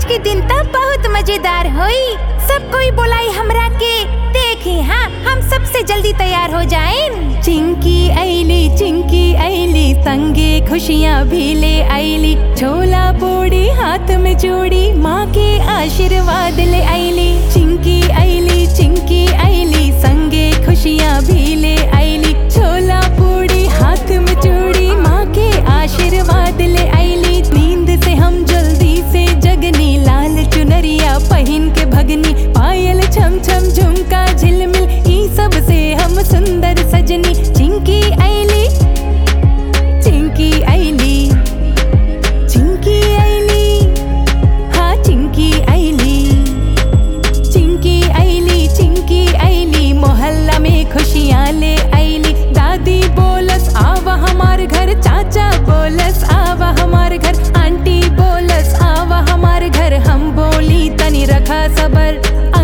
के दिन तब बहुत मजेदार होई सब कोई बोलाई हमरा के देखी हाँ हम सबसे जल्दी तैयार हो जाएं चिंकी ऐली चिंकी ऐली संगे खुशियाँ भी ले ऐली छोला पूड़ी हाथ में जोड़ी माँ के आशीर्वाद ले ऐली चिंकी ऐली चिंकी ऐली संगे खुशियाँ भी ले ऐली छोला पूड़ी हाथ में जोड़ी माँ के आशीर्वाद ले ऐली नींद से हम जल्दी से जगनी लाल चुनरिया पहन के भगनी पायल छम छम झुमका झिलमिल ई सब से हम सुंदर सजनी चिंकी ऐली चिंकी ऐली चिंकी ऐली हाँ चिंकी ऐली चिंकी ऐली चिंकी ऐली मोहल्ला में खुशियाँ ले ऐली दादी बोलस आवा हमार घर चाचा बोलस आवा हमार घर आंटी बोलस आवा हमार घर हम बोली तनी रखा सबर